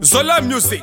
Zola Music.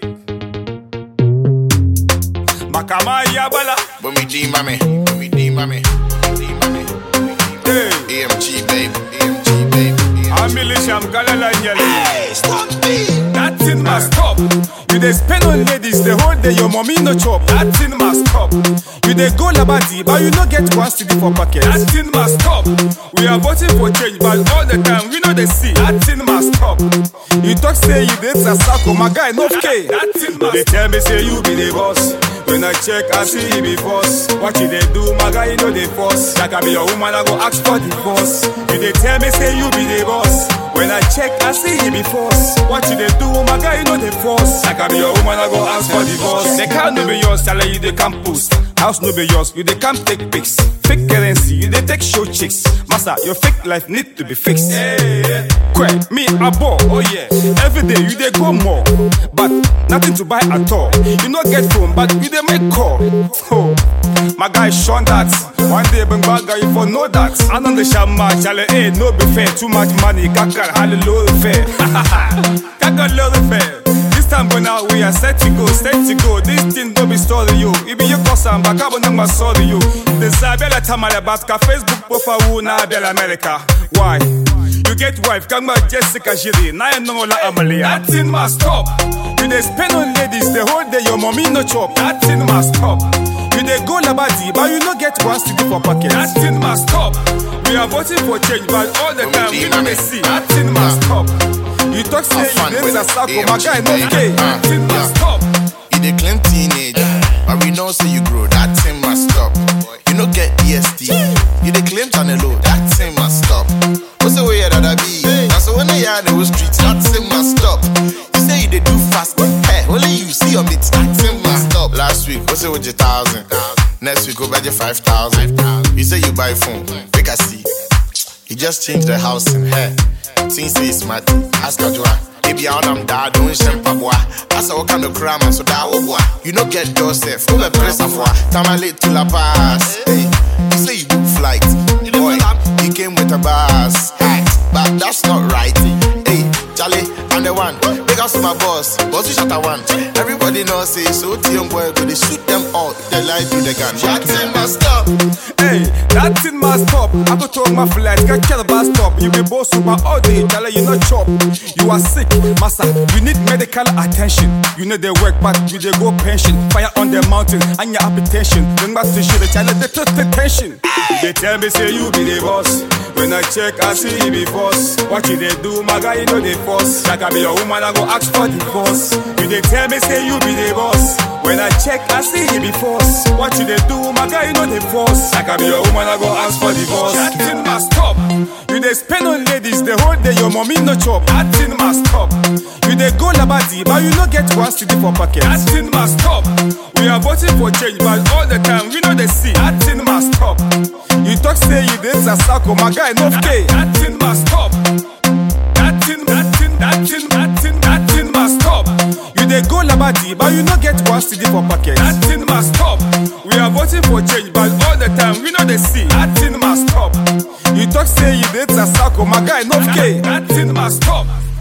Makama Yabala. When we D mommy, when we D mommy, D mommy. Hey. AMG babe, AMG babe. Amili Sham Galala Nyele. Hey, stop me. That thing must stop. You dey spend on ladies the whole day, your mommy no chop. That thing must stop. You dey go labadi, but you no get one city for pocket. That thing must stop. We are voting for change, but all the time we know they see. That thing must stop. You talk say you dey Sasako, my guy no K. That thing must They tell me say you be the boss. When I check, I see you be boss. What you dey do, my guy, you know they force. That can be your woman, I go ask for divorce. You dey tell me say you be the boss. When I check, I see you be force. What you dey do, my guy, you know they force. That can be your woman, I go ask for divorce. The car no be yours, salary you dey come post. House no be yours, you dey come take pics. Fake currency, you dey take show chicks. Master, your fake life need to be fixed. Hey, Quit, me a ball, oh yeah. Every day you dey go more, but nothing to buy at all. You no get phone, but you dey make call. Oh, my guy Sean that. One day bring back guy for know that. I know the shama, chale, eh, no be fair. Too much money, kaka, hallelujah fair. Kaka, little fair. This time going out, we are set to go, set to go. This thing don't be story you. It be your cousin, but I will not sorry you. The Zabella Tamale Batka Facebook profile who na Bella America. Why? You get wife, come back Jessica Jiri, na you know la Amalia. That thing must stop. You dey spend on ladies the whole day, your mommy no chop. That thing must stop. You dey go labadi, but you no get one city for pocket. That thing must stop. We are voting for change, but all the time we know they see. That thing must stop. You talk say Have fun you dey with Sasako, AMG, my guy no baby. gay. Uh, That thing must yeah. stop. You the clean teenager, but we know say you grow. That thing must stop. You no get EST. You the claim channel low. That thing must stop. What's the way that I be? That's when they are in the streets. That thing must stop. You say you they do fast. Hey, only you see your bits. That thing must stop. Last week, what's it with your thousand? Next week, go buy your five thousand. You say you buy phone. Make I see. He just changed the house in hair. Since say it's smart, ask Kajua. Baby, I am dad, don't shempa boy. That's a kind of crime, so that oh boy. You no get yourself, come and press a boy. Time I late to La Paz. Hey, you say you book flight. Boy, he came with a bus. Hey, but that's not right. Hey, Charlie, I'm the one. Big up to my boss, boss you shut a one. Everybody knows say so team boy, go they shoot them all. If they lie to the gun. That thing must stop. Hey, that thing must stop. I go talk my flight, get kill the bus stop. You be boss super all day, tell you not chop. You are sick, massa. You need medical attention. You need the work, but you dey go pension. Fire on the mountain, and your hypertension. Bring back to shit, the child they took the tension. They tell me say you be the boss. When I check, I see you be boss. What you they do, my guy, you know they force. That can be your woman, I go ask for divorce. You they tell me say you be the boss. When I check, I see you be force. What you they do, my guy, you know they force. That can be your woman, I go ask for divorce. That thing must stop. You they spend on ladies the whole day, your mommy no chop. That thing must stop. You they go labadi, but you no get one city for pocket. That thing must stop. We are voting for change, but all the time we know they see. That thing must stop. You talk say you did Sasako, my guy no K. That thing must stop. That thing, that thing, that thing, that thing, that thing must stop. You dey go labadi, but you no get one city for pocket. That thing must stop. We are voting for change, but all the time we know they see. That thing must stop. You talk say you did Sasako, my guy no K. That thing must stop.